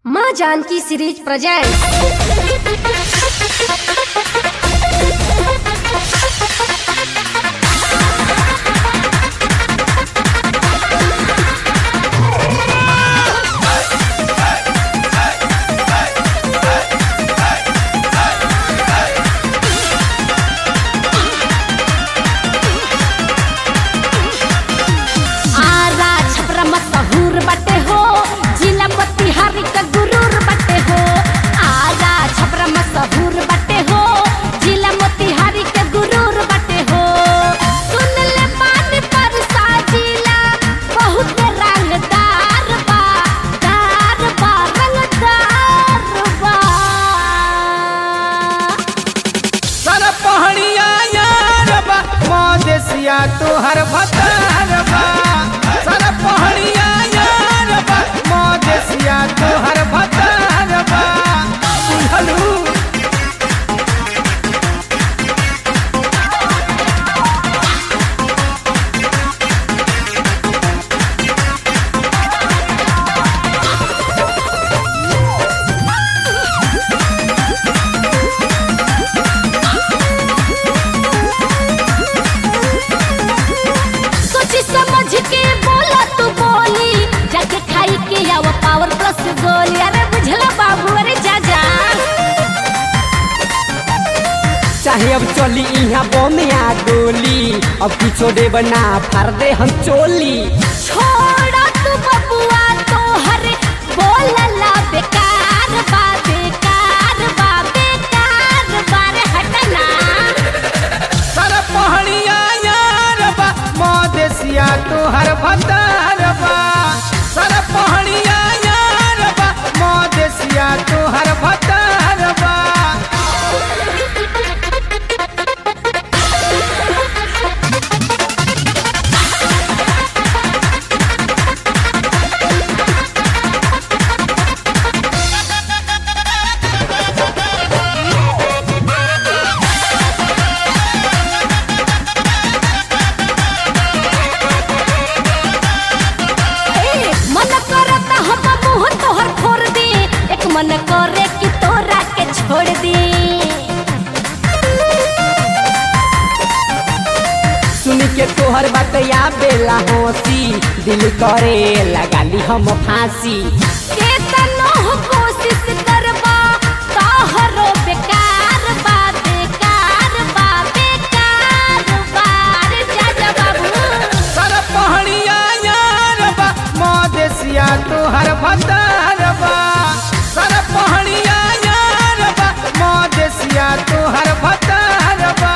माँ Janaki series present Ara Chhapra मशहूर बटे हो जिला मोतिहारी का गुरूर बटे हो आरा छपरा मशहूर बटे हो जिला मोतिहारी का गुरूर बटे हो सुन ले मान पर साजिला बहुत रंगदार बा दार बा रंगदार बा सर पहड़िया यार बा मदेसिया तोहर भतार बा सर पहड़िया यार बा मदेसिया तोहर भतार बा बुझलू सोची समझ के बोला तू बोली जाके खाई के आव पावर प्लस गोली अरे बुझला बाबू अरे जा जा चाहे अब चली इहाँ बोमिया गोली अब कुछो देब ना फार दे हम चोली छोड़ा तू बबुआ तो हर बोलला बेकार बा बेकार बा बेकार बा रे हटना सर पहड़िया यार बा मदेसिया तोहर भतार बा सर पहड़िया यार बा मदेसिया तोहर भतार बा ए, मन करता हम मुंह तोहर फोड़ दे एक मन करे कि तोरा के छोड़ दे सुन के तोहर बतया बेला हंसी दिल करे लगाली हम फांसी केतनो कोशिश करबा तोहरो बेकार बा बेकार बा बेकार बा रे जा जा बाबू सर पहड़िया यार बा मदेसिया तोहर भतार बा सर पहड़िया यार बा मदेसिया तोहर भतार बा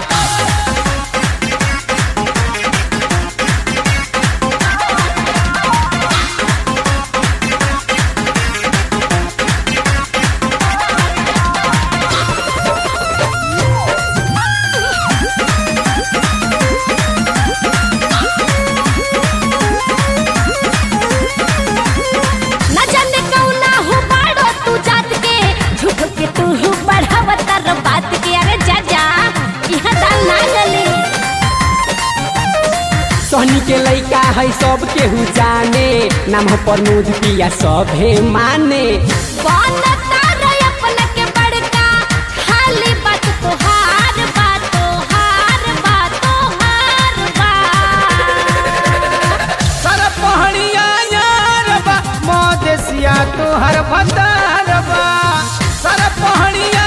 न जाने कौना हो बाड़ो तू जात के झूठ के तू बढ़ावत र बात के अरे जा जा इहा दाल ना गली सोहनी के लइका है सब केहू जाने नाम हो प्रमोद पिया सभे माने बनता रे अपना के बड़का खाली बात तोहार बात तोहार बात तोहार बा सर पहड़िया यार बा मदेसिया तोहर भतार बा सर पहड़िया